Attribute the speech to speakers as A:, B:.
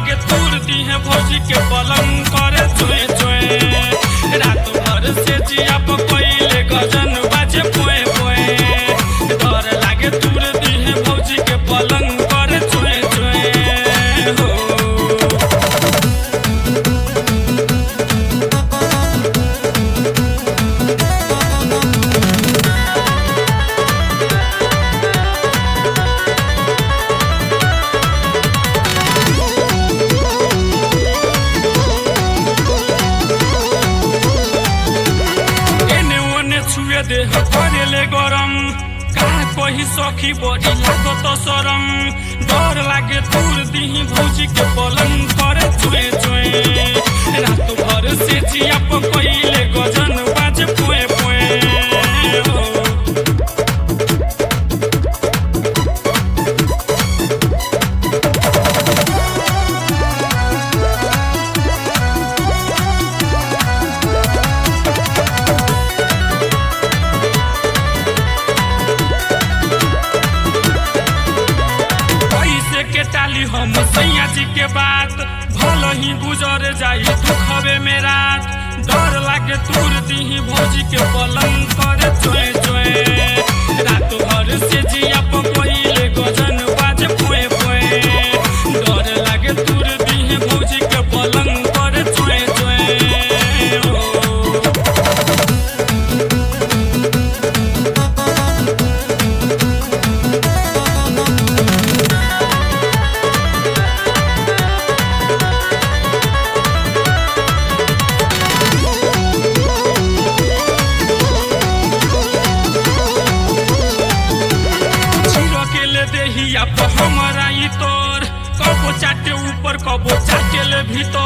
A: लागे तूर दी है भौजी के पलंग करे चुए चुए रात भर से जिया पकइले गजन बाजे पोए पोए डर लागे तूर दी है भौजी के पलंग करे चुए चुए हो एने ओने छुए दे करेले गरम का कही सखी बड़ी लागत शरम डर लागे दूर दीही भौजी के पलंग करे चुए चुए रात भर से जिया पकइले गजन बाजे पोए पोए हो कैसे के टाली हम सैया जी के बात भल ही गुजर जाई दुखबे में रात डर लागे तूर दीही भौजी के पलंग करे चोए चोए रात भर से जिया पकइले गजन बाजे पोए पोए डर लागे तूर दीही भौजी के पलंग करे चोए चोए हो जीरो के ले देहिया पर हमरा ई तोर कबो चाटे ऊपर कबो चाटे ले भीतर